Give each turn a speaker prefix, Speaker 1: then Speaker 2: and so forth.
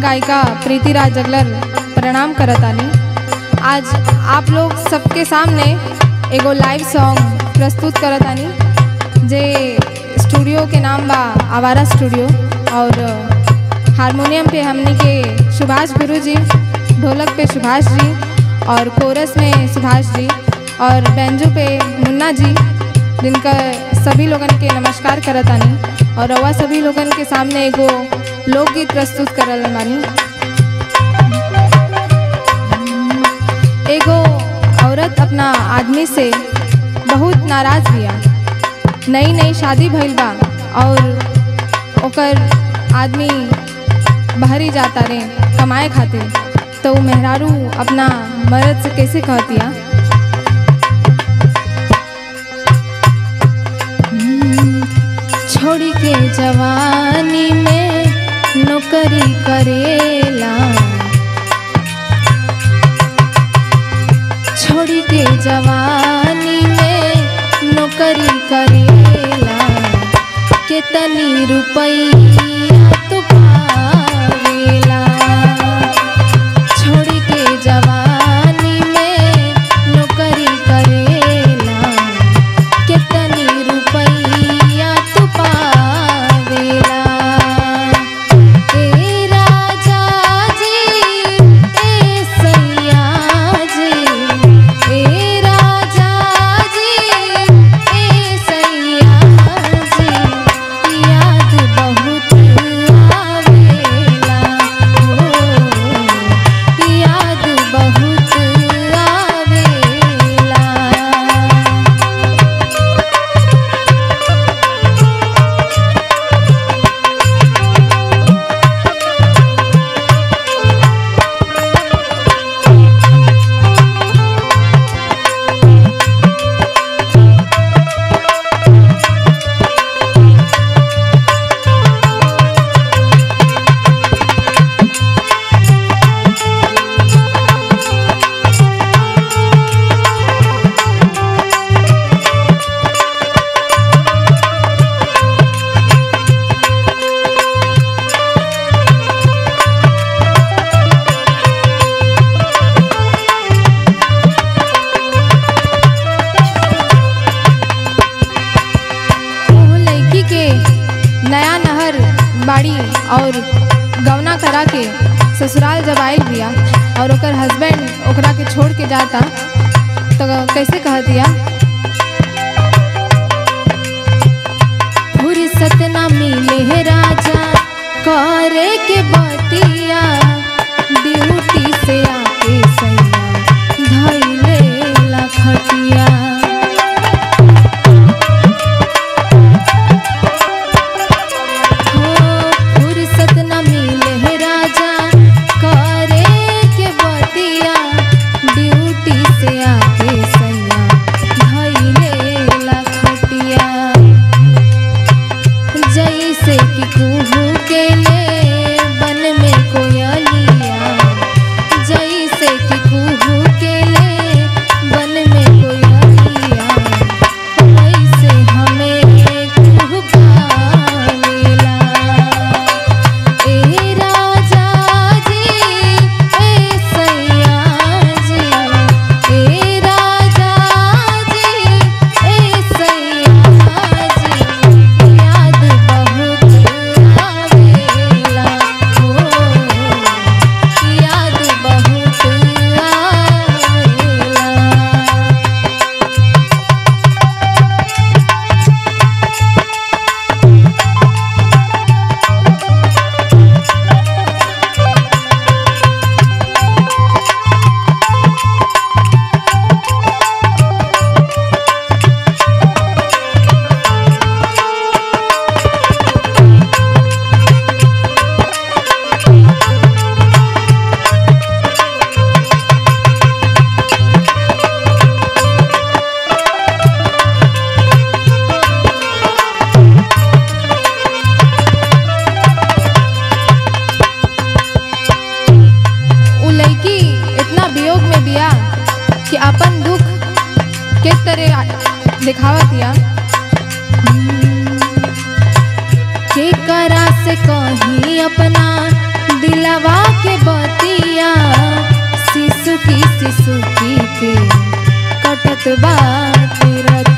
Speaker 1: गायिका प्रीति राज जगलर प्रणाम करतानी आज आप लोग सबके सामने एगो लाइव सॉन्ग प्रस्तुत करतानी जे स्टूडियो के नाम बा आवारा स्टूडियो और हारमोनियम पे हमनी के सुभाष गुरु जी ढोलक पे सुभाष जी और कोरस में सुभाष जी और बेंजू पे मुन्ना जी जिनका सभी लोगन के नमस्कार करतानी और रवा सभी लोगन के सामने एगो लोकगीत प्रस्तुत करल बानी एगो औरत अपना आदमी से बहुत नाराज बिया नई नई शादी भइल बा और ओकर आदमी बहरी जाता रे कमाए खातिर तो उ मेहरारू अपना मर्द से कैसे कहतिया छोड़ी के जवानी में नौकरी करेला छोड़ी के जवानी में नौकरी करेला केतनी रुपैया तो पावेला छोड़ी के जवानी में नौकरी करेला केतनी रुपैया तू पावेला ए राजा जी ए सैया जी ए राजा जी ए सैया जी याद बहुत आवेला हो याद बहुत आवेला ओह लड़की के नया नहर बाड़ी और गवना करा के ससुराल जब आयल बिया और ओकर हस्बैंड ओकरा के छोड़ के जाता तो कैसे कह दिया फुर्सत ना मिले है राजा करे के बतिया ड्यूटी से आके सैया धैले लखटिया हो फुर्सत न मिले है राजा करे के बतिया ड्यूटी से आके सैया धैले लखटिया जैसे कि कुहू के ले बन में कोयलिया जैसे कि कुहू के ले बन में कोयलिया वैसे हमें कुहकावेला ए राजा जी ए सैया जी ए राजा जी ए सैया जी याद बहुत आवेला हो याद बहुत आवेला उ लड़की इतना वियोग में बिया कि अपन दुख के तरह दिखावत या के करा से कहीं अपना दिलवा के बतिया शिशु की शिशु की के कटत बाटे रतिया